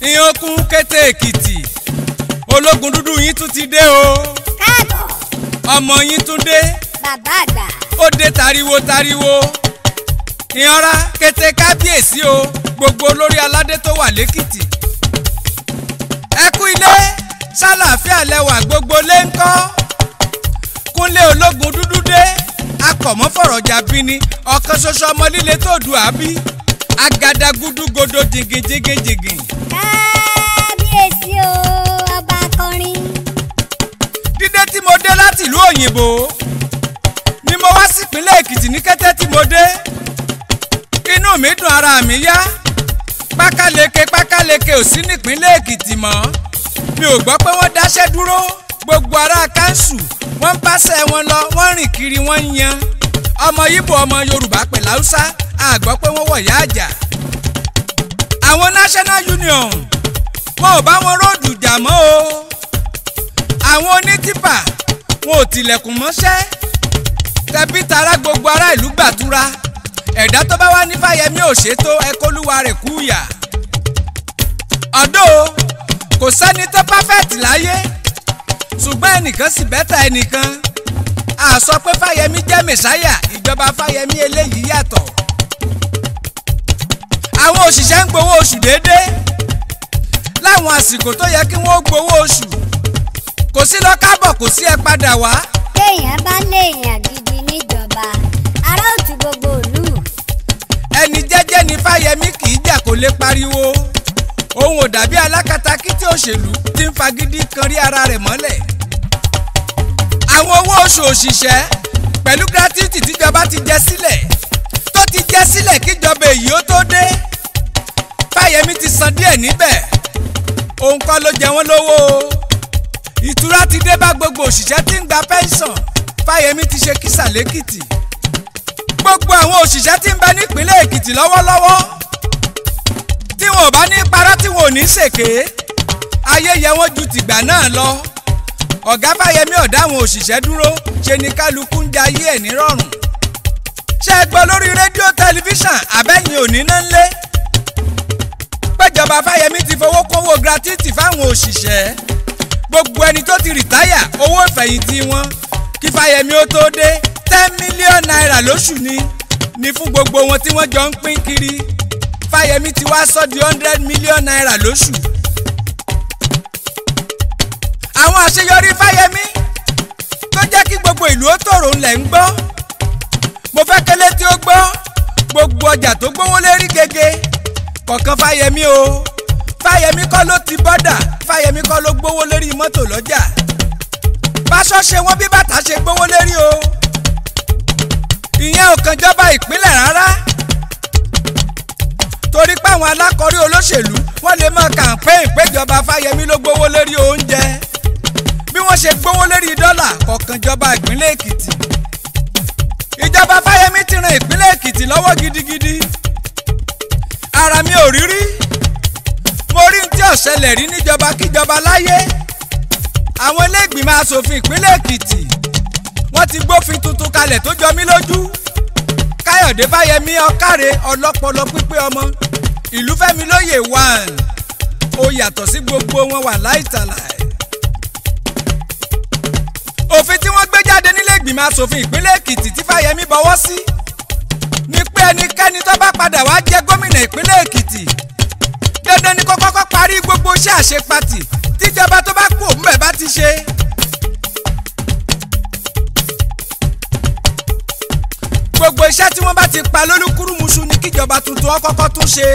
ìyẹn kún kété èkìtì ológun dúdú yín tún ti dé o káàbọ̀ ọmọ yín tún dé bàbá àgbà ó dé tariwo tariwo ìyanra kété kábíyèsí o gbogbo olórí aládé tó wà lẹ́kìtì ẹ kú ilé sálàáfíà lẹwà gbogbo lé ń kọ́ kúnlé ológun dúdú dé akọ̀mọ́fọ̀rọ̀jà bí ni ọ̀kan ṣoṣo ọmọ líle tó dù á bí agadagudu godo jìngìjìngìjìngìn kábíyèsí o ọba akọrin dídé tí mo dé láti ìlú òyìnbó ni mo wá sípínlẹ̀ èkìtì ní kété tí mo dé inú mi dùn ara mi yá pákáleke pákáleke ò sí nípínlẹ̀ èkìtì mọ́ mi ò gbọ́ pé wọ́n dáṣẹ́ dúró gbogbo ará kánsù wọ́n ń báṣẹ́ wọn lọ wọ́n rìn kiri wọ́n ń yan ọmọ Ìgbò ọmọ Yorùbá pẹ̀lú Haúsá a gbọ́ pé wọ́n wọ̀yá àjà àwọn National Union wọn ò bá wọn róòdù jà mọ́ o àwọn onítìpà wọn ò tilẹ̀kùn mọ́ṣẹ́ tẹbí tará gbogbo ará ìlú gbàdúrà ẹ̀dá tó bá wá ní Fáyẹmí ò ṣètò ẹkọlúwa rẹ̀ kú yà ọ̀dọ́ kò sẹ́ni tó pàfẹ́tì láyé ṣùgbọ́n ẹnìkan sì bẹ́tà ẹnìkan a sọ pé Fáyẹmí jẹ́ mẹ̀sáyà ìjọba Fáyẹmí eléyìí yàtọ̀ àwọn òṣìṣẹ́ ń gbowó oṣù déédéé láwọn àsìkò tó yẹ kí wọ́n gbowó oṣù kò sí lọ kábọ̀ kò sí ẹ padà wá téèyàn bá léèyàn gidi níjọba ará òtún gbogbo ìlú ẹni jẹ́jẹ́ ni Fáyẹmí kì í jà kó lè pariwo òun ò dàbí alákatakítí òṣèlú tí ń fagídí kan rí ara rẹ̀ mọ́lẹ̀ àwọn owó oṣù òṣìṣẹ́ pẹ̀lú gratuity tíjọba ti jẹ sílẹ̀ tó ti jẹ sílẹ̀ kíjọba èyí ó tó dé Fáyẹmí ti san díẹ̀ níbẹ̀ òun kọ́ ló jẹ wọ́n lówó o ìtura ti dé bá gbogbo òṣìṣẹ́ tí ń gba pẹ́ńsọ̀n Fáyẹmí ti ṣe kísà lẹ́kìtì gbogbo àwọn òṣìṣẹ́ tí ń bẹ nípínlẹ̀ Èkìtì lọ́wọ́lọ́wọ́ tí wọn ò bá ní parọ́ tí wọn ò ní ṣèké ayé yẹ wọ́n ju tìgbà náà lọ ọ̀gá Fáyẹmí ọ̀dá àwọn òṣìṣẹ́ dúró ṣe ni kálukú ń jayé ẹ̀ nírọ̀rùn ṣé ẹ gbọ́ lórí rédíò tẹlifíṣàn àbẹ́yìn òní náà ń lé péjọba Fáyẹmí ti fowó kówó gratuity fáwọn òṣìṣẹ́ gbogbo ẹni tó ti rìtáyà owó ìfẹ̀yìntì wọn kí Fáyẹmí ó tó dé ten million naira lóṣù ni ni fún gbogbo wọn tí wọ́n jọ ń pín kiri Fáyẹmí ti wá sọ di hundred million naira lóṣù. àwọn àṣeyọrí Fáyẹmí tó jẹ́ kí gbogbo ìlú ó tòrò ńlẹ̀ ń gbọ́ mo fẹ́ kélé tí ó gbọ́ gbogbo ọjà tó gbówó lérí gègé kọ̀ọ̀kan Fáyẹmí o Fáyẹmí kọ́ ló ti bọ́dà Fáyẹmí kọ́ ló gbówó lérí mọ́tò lọ́jà báṣọ ṣe wọ́n bí bàtà ṣe gbówó lérí o ìyẹn ò kàn jọba ìpínlẹ̀ rárá torí pé àwọn alákọ̀ọ́rí olóṣèlú wọ́n lè máa kàǹpẹ́ìn péjọba Fáyẹmí ló gbówó lérí oúnjẹ bí wọ́n ṣe gbówó lérí dọ́là kọ̀ọ̀kan jọba ìpínlẹ̀ Èkìtì ìjọba Fáyẹmí ti ran ìpínlẹ̀ Èkìtì lọ́wọ́ gidigidi ara mi ò rí rí mo rí ní tí ó ṣẹlẹ̀ rí níjọba kíjọba láyé àwọn iléègbìmọ̀ asòfin ìpínlẹ̀ Èkìtì wọ́n ti gbófin tuntun kalẹ̀ tó jọ mí lójú Káyọ̀dé Fáyẹmí ọ̀kàrẹ̀ ọlọ́pọlọ pípé ọmọ Ìlúfẹ́mi lóyè one ó yàtọ̀ sí gbogbo wọn wà láìtàláì òfin tí wọ́n gbé jáde nílé ìgbìmọ̀ asòfin ìpínlẹ̀ Èkìtì tí Fáyẹmí bọwọ́ sí ni pé ẹnikẹ́ni tó bá padà wá jẹ́ gómìnà ìpínlẹ̀ Èkìtì dandan ni kó kọ́kọ́ parí gbogbo iṣẹ́ àṣepatì tíjọba tó bá kú òun bẹ̀ bá ti ṣe. gbogbo iṣẹ́ tí wọ́n bá ti pa lólúkúrúmuṣu ni kíjọba tuntun ọkọ́kọ́ tún ṣe.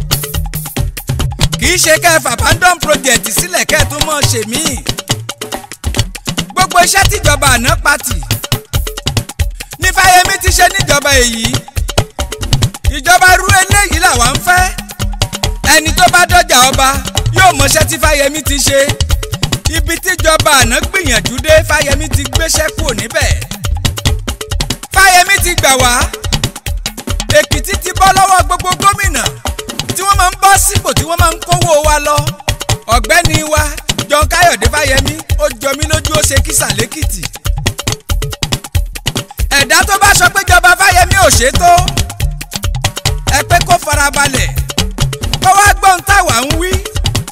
kì í ṣe kẹfà abandon project sílẹ̀ kẹ́ẹ̀tún mọ́ ṣe míì. gbogbo iṣẹ́ tíjọba àná pati ní Fáyẹmí ti ṣe níjọba èyí. ìjọba rú eléyìí làwa ń fẹ́. ẹni tó bá dọ́jà ọba yóò mọṣẹ́ tí Fáyẹmí ti ṣe. ibi tíjọba àná gbìyànjú dé Fáyẹmí ti gbéṣẹ́ kúrò níbẹ̀. Fáyẹmí ti gbà wá Èkìtì ti bọ́ lọ́wọ́ gbogbo gómìnà tí wọ́n máa ń bọ́ sípò tí wọ́n máa ń kówó wa lọ ọ̀gbẹ́ni wa John Káyọ̀dé Fáyẹmí ó jọ mí lójú ó ṣe kísà lẹ́kìtì ẹ̀dá tó bá sọ pé jọba Fáyẹmí ò ṣètò ẹ pé kó farabalẹ̀ kó wá gbọ́n táwa ń wí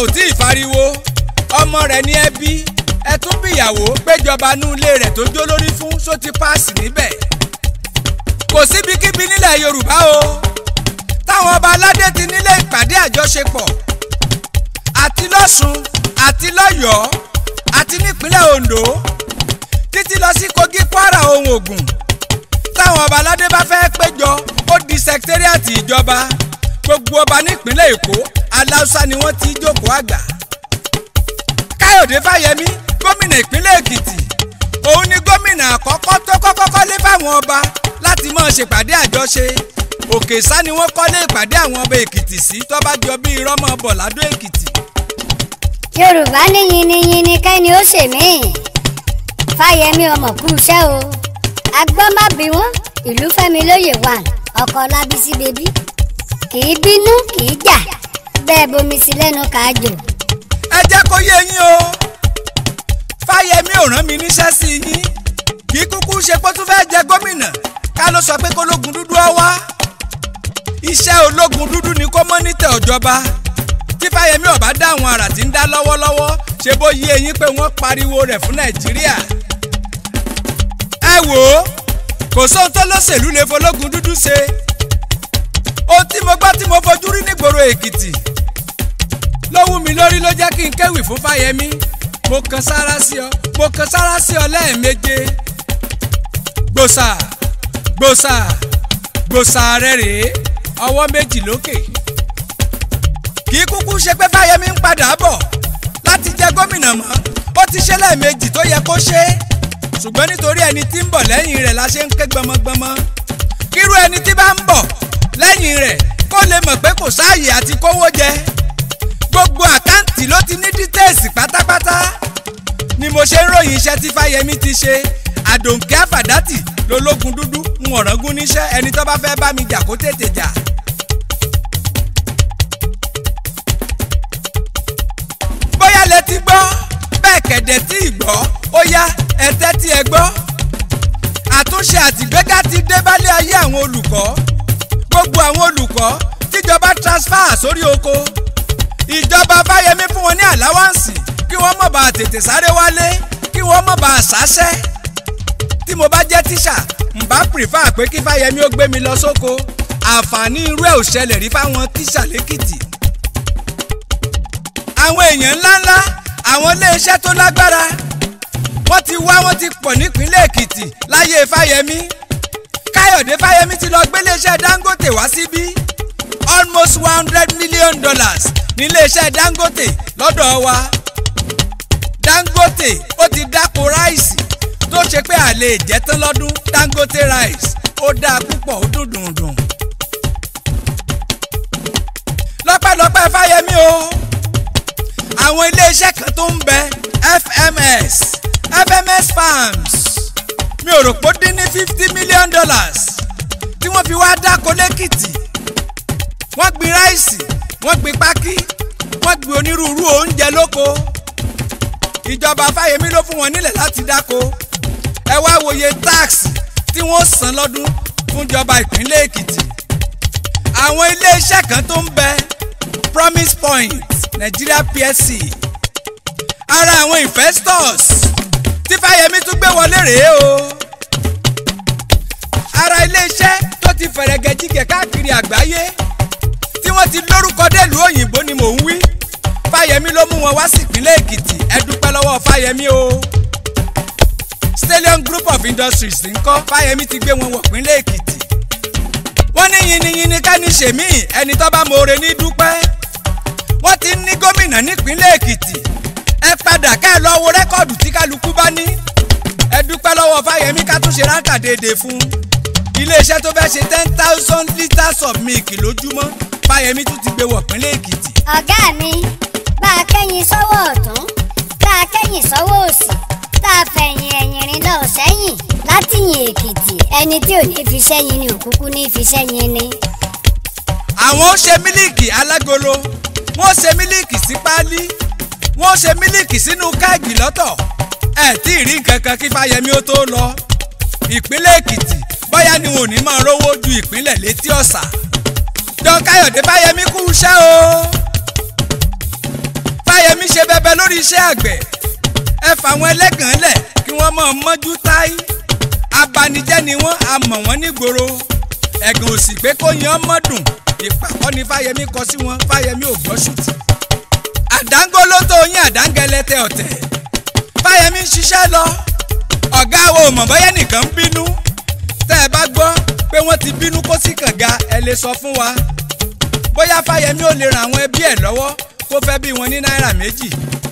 ò tí ì fariwo ọmọ rẹ̀ ní ẹbí ẹ tún bíyàwó péjọba nú ilé rẹ̀ tó jó lórí fún só ti páàsì níbẹ̀ kò síbikíbi nílẹ̀ yorùbá o táwọn ọba aládé ti nílé ìpàdé àjọṣepọ̀ àti lọ́sùn àti lọ́yọ̀ọ́ àti nípínlẹ̀ ondo títí lọ sí kogi kwara ohun ògùn táwọn ọba aládé bá fẹ́ péjọ ó di sẹkítẹ́rìàtì ìjọba gbogbo ọba nípínlẹ̀ èkó aláùsá ni wọ́n ti jókòó àgbà káyọ̀dé fáyẹmí gómìnà ìpínlẹ̀ èkìtì òun ni gómìnà àkọ́kọ́ tó kọ́kọ́ kọ́lé fáwọn ọba láti máa ṣèpàdé àjọṣe òkè sá ni wọ́n kọ́lé ìpàdé àwọn ọba èkìtì sí tó bá jọ bí irọ́mọ bọ̀ ládó èkìtì. yorùbá ní yiniyini kẹ́ni ó ṣe mí fáyẹmí ọmọ kú iṣẹ́ o agbọ́n má bí wọ́n ìlú fẹ́mi lóye wà ọkọ lábísí bèbí kì í bínú kì í jà bẹ́ẹ̀ bomi sí lẹ́nu káàjò. ẹ jẹ́ kó yé yín o fáyẹmí ò rán mi níṣẹ́ sí yín kì í kúkú ṣe pé ó tún fẹ́ẹ́ jẹ gómìnà ká ló sọ pé kólógun dúdú ọ wá iṣẹ́ ológun dúdú ni kó mọ́nítẹ̀ ọ̀jọba tí fáyẹmí ọ̀bá dá àwọn àrà tí ń dá lọ́wọ́lọ́wọ́ ṣe bó yé eyín pé wọ́n pariwo rẹ̀ fún nàìjíríà ẹ wò ó kò sóhun tó lọ́sẹ̀lú lè fológun dúdú ṣe ohun tí mo gbọ́ tí mo fojú rí nígboro èkìtì ló wú mi lórí ló jẹ́ kí n kéwì fún fáyẹmí mo kan sára sí ọ mo kan sára sí ọ lẹ́ẹ̀méje gbòsà gbòsà gbòsà rẹ rèé ọwọ́ méjì lókè kì í kúkú ṣe pé fáyẹmí ń padà bọ̀ láti jẹ gómìnà mọ́ ó ti ṣe lẹ́ẹ̀mejì tó yẹ kó ṣe é ṣùgbọ́n nítorí ẹni tí ń bọ̀ lẹ́yìn rẹ̀ la ṣe ń ké gbọmọgbọmọ kírú ẹni tí bá ń bọ̀ lẹ́yìn rẹ̀ kó lè mọ̀ pé kò sáàyè àti kówó jẹ gbogbo àkáǹtì ló ti ní dítẹ́ẹ̀sì pátápátá ni mo ṣe ń ròyìn iṣẹ́ tí fáyẹmí ti ṣe àdòǹkẹ́ àfàdátì lológun dúdú ń ọ̀rọ̀gún níṣẹ́ ẹni tó bá fẹ́ bá mi jà kó tètè jà. bóyá lẹ ti gbọ́ bẹ́ẹ̀ kẹ̀dẹ̀ tí ì gbọ́ ó yá ẹ tẹ́tí ẹ gbọ́. àtúnṣe àtìgbéga ti dé bálé ayé àwọn olùkọ́ gbogbo àwọn olùkọ́ tíjọba transfer sórí oko ìjọba fáyemí fún wọn ní àláwáǹsì kí wọ́n mọ̀ bá a tètè sáré wálé kí wọ́n mọ̀ bá a sáṣẹ́ tí mo bá jẹ́ tíṣà n bá prefer pé kí fáyemí ó gbé mi lọ sóko àǹfààní irú ẹ̀ ò ṣẹlẹ̀ rí fáwọn tíṣà lẹ́kìtì àwọn èèyàn ńláńlá àwọn iléeṣẹ́ tó lágbára wọ́n ti wá wọ́n ti pọ̀ nípínlẹ̀ èkìtì láyé fáyemí káyọ̀dé fáyemí ti lọ gbé iléeṣẹ́ dangote wá síbí almost one hundred million dollars ní iléeṣẹ́ dangote lọ́dọ̀ wa dangote ó ti dáko ráìsì tó ṣe pé a lè jẹ tán lọ́dún dangote rice ó dáa púpọ̀ ó dùn dùn dùn lọ́pẹ́lọpẹ́ fáyemí o àwọn iléeṣẹ́ kan tó ń bẹ fms fms farms mi ò rò pé ó dín ní fifty million dollars tí wọ́n fi wá dáko lẹ́kìtì wọ́n gbin ráìsì wọ́n gbin pákí wọ́n gbin onírúurú oúnjẹ lóko ìjọba fáyemí ló fún wọn nílẹ̀ láti dáko ẹ wá wòye táàsì tí wọ́n san lọ́dún fúnjọba ìpínlẹ̀ èkìtì àwọn iléeṣẹ́ kan tó ń bẹ promise point nigeria plc ara àwọn investors tí fáyemí tún gbé wọlé rèé o ara iléeṣẹ́ tó ti fẹ̀rẹ̀gẹ̀ jígẹ̀ káàkiri àgbáyé tí wọ́n ti lórúkọ délùú òyìnbó ni mò ń wí fáyemí ló mú wọn wá sí ìpínlẹ̀ èkìtì ẹ dúpẹ́ lọ́wọ́ fáyemí o stallion group of industries ń kọ́ fáyemí ti gbé wọn wọ̀ ìpínlẹ̀ èkìtì wọ́n ní yiniyini ká ní ṣèmí ẹni tó bá mọ̀ọ́rẹ́ ní dúpẹ́ wọ́n ti ní gómìnà nípínlẹ̀ èkìtì ẹ padà ká ẹ lọ wo rẹ́kọ̀dù tí kálukú bá ní ẹ dúpẹ́ lọ́wọ́ fáyemí ká tún ṣe ráńkà déédéé fún iléeṣẹ́ tó fẹ́ ṣe ten thousand litres of milk lójúmọ́ fáyemí tún ti gbé wọ̀ ìpínlẹ̀ èkìtì. ọ̀gá mi bá a kẹ́yìn sọ́wọ́ ọ̀tún tá a kẹ́yìn sọ́wọ́ òsì tá a fẹ̀yìn ẹ̀yìn rìn lọ sẹ́yìn látìyìn èkìtì ẹni tí ò ní fi sẹ́yìn ni òkúkú ní fi sẹ́yìn ni. àwọn ó ṣe mílíìkì alágolo wọ́n ṣe mílíìkì sí páálí wọ́n ṣe mílíìkì sínú káàgì lọ́tọ̀ ẹ̀ tí ì rí nǹkan kan kí fáyemí ó tó lọ ìpínlẹ̀ èkìtì bóyá ni wọn ò ní máa rówó ju ìpínlẹ̀ létí ọ̀sà don káyọ̀dé fáyemí kú iṣẹ́ o fáyemí ṣe bẹbẹ lórí iṣẹ́ àgbẹ̀ ẹ fà wọn ẹlẹ́gàn lẹ̀ kí wọ́n mọ̀ mọ́jú táyì abanijẹ́ ni wọ́n a mọ̀ wọ́n nígboro ẹ̀gàn òsì pé kó yan mọ́dùn ìpàkọ́ ni fáyemí kọ sí wọn fáyemí ò gbọ́ ṣùtì àdángolo tó yín àdángẹlẹtẹ ọ̀tẹ̀ fáyemí ń ṣiṣẹ́ lọ ọ̀gá wo mọ̀ bọ́yẹ́ nìkan ń bínú tẹ́ ẹ bá gbọ́ pé wọ́n ti bínú kó sí kànga ẹ lè sọ fún wa bóyá fáyemí ò lè ran àwọn ẹbí ẹ̀ lọ́wọ́ kó fẹ́ bí wọn ní náírà méjì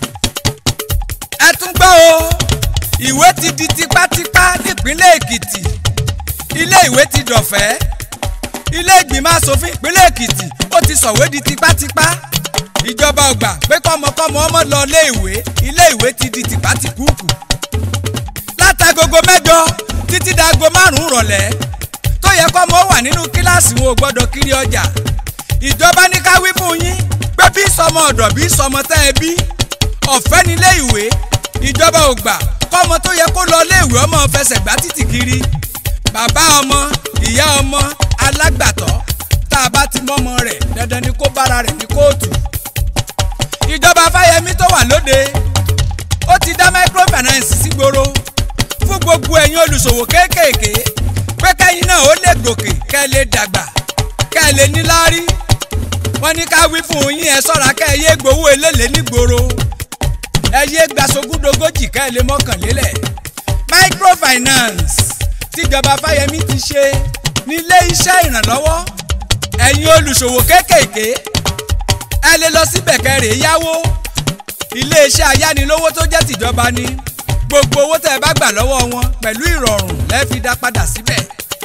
ẹ tún gbọ́ o ìwé ti di tipátipá nípínlẹ̀ èkìtì ilé ìwé ti dọ̀fẹ́ ilé ìgbìmọ̀ asòfin ìpínlẹ̀ èkìtì ó ti sọ̀wé di tipátipá ìjọba ọgbà pé kọ́mọkọ́mọ ọmọ lọ ilé ìwé ilé ìwé ti di tìpátìkúùkù látagogo mẹ́jọ títí dago márùn-ún rọ̀lẹ́ tó yẹ kọ́mọ wà nínú kíláàsì wọn ò gbọ́dọ̀ kiri ọjà ìjọba ní ká wí fún yín pé bí sọmọ ọ̀dọ̀ bí sọmọ tẹ́ ẹ bí ọ̀fẹ́ nílé ìwé ìjọba ò gbà kọ́mọ tó yẹ kó lọ ilé ìwé ọmọ fẹsẹ̀ gbá títì kiri bàbá ọmọ ìyá ọmọ alágbàtọ́ tá a bá ti mọ́mọ rẹ̀ dandan ni kó bára rẹ̀ ní kóòtù ìjọba fáyemí tó wà lóde ó ti dá microfinance sígboro fún gbogbo ẹ̀yin olùṣòwò kéékèèké pé kẹ́yìn náà ó lè gòkè kẹ́ ẹ lè dàgbà kẹ́ ẹ lè níláárí wọ́n ní ká wí fún yín ẹ ṣọ́ra kẹ́ ẹ yé gbowó eléle nígboro ẹ yé gbàsógúndógójì kẹ́ ẹ lè mọ́kànlélẹ̀ microfinance tíjọba fáyemí ti ṣe nílé iṣẹ́ ìrànlọ́wọ́ ẹ̀yin olùṣòwò kéékèèké ẹ lè lọ síbẹ̀ kẹrè yáwó iléeṣẹ́ ayánilówó tó jẹ́ tìjọba ni gbogbo owó tẹ́ ẹ bá gbà lọ́wọ́ wọn pẹ̀lú ìrọ̀rùn lẹ́ẹ̀ fi dá padà síbẹ̀.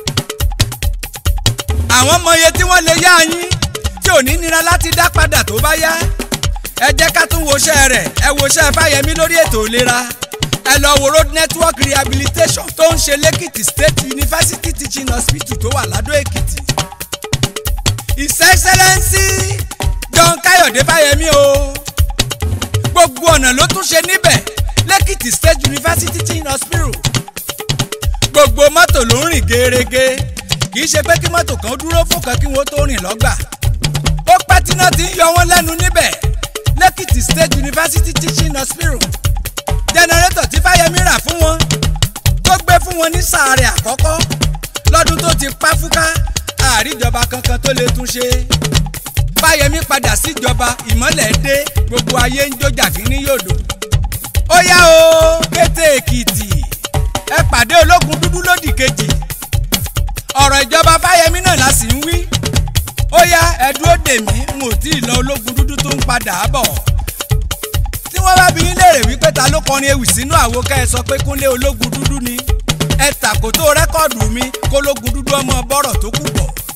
àwọn mọye tí wọ́n lè yá yín tí ò ní nira láti dá padà tó bá yá ẹ jẹ́ ká tún woṣẹ́ rẹ̀ ẹ woṣẹ́ fáyemí lórí ètò ìlera ẹ lọ wo road network rehabilitation tó ń ṣe lẹ́kìtì state university teaching hospital tó wà ládó èkìtì. his excellency john káyọ̀dé fáyemí o gbogbo ọ̀nà ló tún ṣe níbẹ̀ lẹ́kìtì state university teaching hospital gbogbo mọ́tò ló ń rìn gerege kì í ṣe pé kí mọ́tò kan dúró fún kan kí wọ́n tó rìn lọ́gbà ó pẹ́ tí náà ti ń yọ wọ́n lẹ́nu níbẹ̀ lẹ́kìtì state university teaching hospital jẹnẹrétọ̀ tí fáyemí rà fún wọn tó gbé fún wọn ní sàárẹ̀ àkọ́kọ́ lọ́dún tó ti pa fúká àríjọba kankan tó lè tún ṣe fáyemí padà síjọba ìmọ́lẹ̀ dé gbogbo ayé ń jó jàkínní yòdò ó yá o kété èkìtì ẹ pàdé ológun dúdú lódì kejì ọ̀rọ̀ ìjọba fáyemí náà la sì ń wí ó yá ẹ dúró dè mí n ò tí ì lọ ológun dúdú tó ń padà bọ̀ tí wọ́n bá bi yín léèrè wípé ta ló kọrin ewì sínú àwo ká ẹ sọ pé kúnlé ológun dúdú ni ẹ tàkótó rẹ́kọ̀dù mi kólógun dúdú ọmọ bọ́rọ̀ tó kù bọ̀